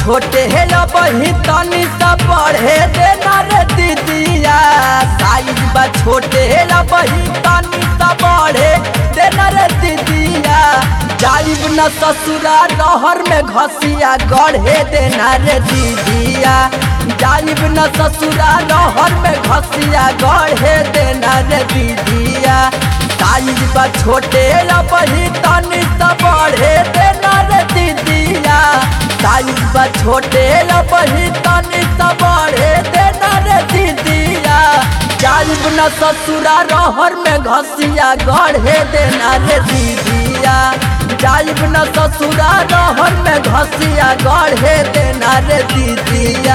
छोटे हे बही तनी सा पढ़े देना रे दीदिया साइज बा छोटे हे बही तनी सा पढ़े देना रे दीदिया जाइब न ससुरा रहर में घसिया गढ़े देना रे दीदिया जाइब न ससुरा रहर में घसिया गढ़े देना रे दीदिया साइज बा छोटे बही तनी सा पढ़े देना रे दीदिया साइज बा छोटे बही तनी सा पढ़े देना रे दीदिया जाइब न ससुरा रहर में घसिया गढ़े देना रे दीदिया जाइब न ससुरा रहर में घसिया गढ़े देना रे दीदिया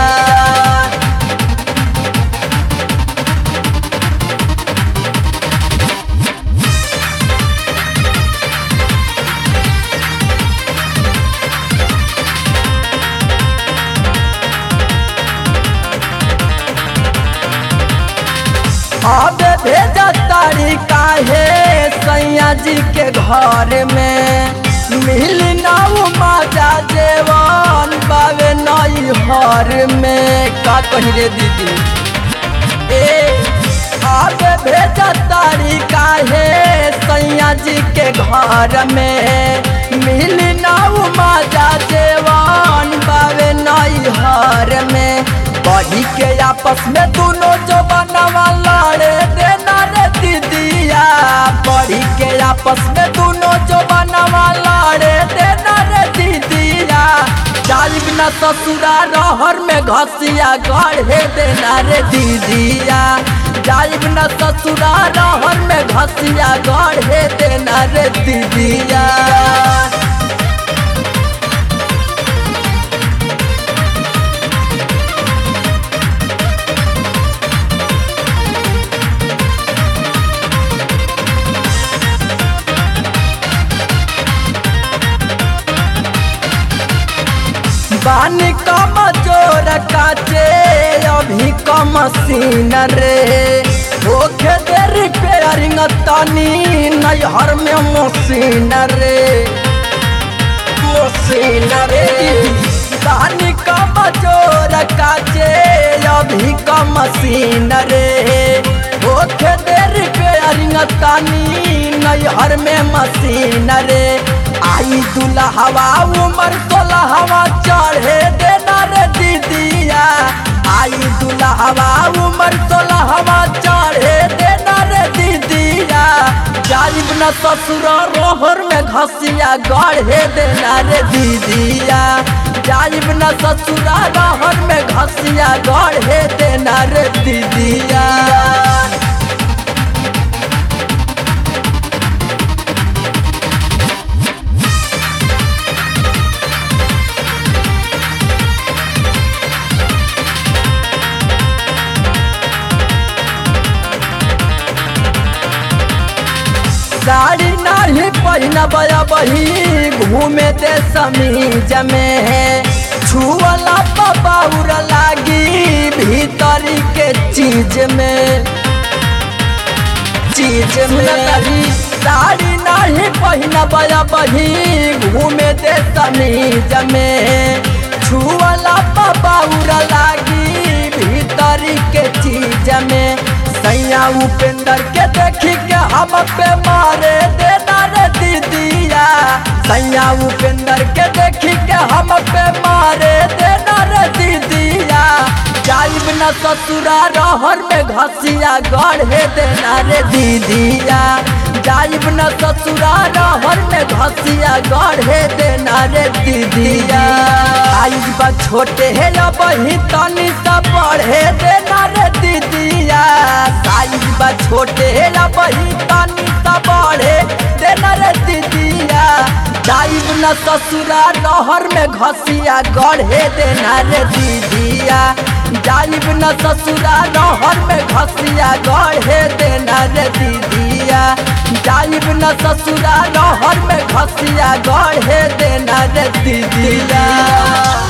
अब भेजा तारी काहे सैया जी के घर में मिल नाउ माजा जेवन बावे नई हर में का कही रे दीदी ए अब भेजा तारी काहे सैया जी के घर में मिल नाउ माजा जेवन बावे नई हर में बढ़ी के आपस में दोनों जो बनवा लड़े देना रे दीदिया बढ़ी के आपस में दोनों जो बनवा लड़े देना रे दीदिया जाइब न ससुरा रहर में घसिया गढ़े देना रे दीदिया जाइब न ससुरा रहर में घसिया गढ़े देना रे दीदिया बानी कम जोर काचे अभी कम सीन रे होखे दे रिपेयरिंग तनी नैहर में मशीन रे मशीन रे बानी कम जोर काचे अभी कम सीन रे होखे दे रिपेयरिंग तनी नैहर में मशीन रे आई दुल्हवा उमर सोलहवा चढ़े देना रे दीदिया आई दुल्हवा उमर सोलहवा चढ़े देना रे दीदिया जाइब न ससुर रोहर में घसिया गढ़े देना रे दीदिया जाइब न ससुरा रोहर में घसिया गढ़े देना रे दीदिया साड़ी नाही पहिना बया बही घूमे दे समीज में है छुअला बाउर लागी भीतरी के चीज में चीज में साड़ी नाही पहिना बया बही घूमे दे समीज में छुअला बाउर लागी भीतरी के चीज में सैया उपेंद्र के देखी के हम पे मारे देना रे दीदिया सैया उपेंद्र के देखी के हम पे मारे देना रे दीदिया जाइब न ससुरा रहर में घसिया गढ़े देना रे दीदिया जाइब न ससुरा रहर में घसिया गढ़े देना रे दीदिया आइब बा छोटे हे बही तनी सा पढ़े देना रे दीदिया साइज बा छोटे हे बही तनी सा पढ़े देना रे दीदिया जाइब न ससुरा रहर में घसिया गढ़े देना रे दीदिया जाइब न ससुरा रहर में घसिया गढ़े देना रे दीदिया जाइब न ससुरा रहर में घसिया गढ़े देना रे दीदिया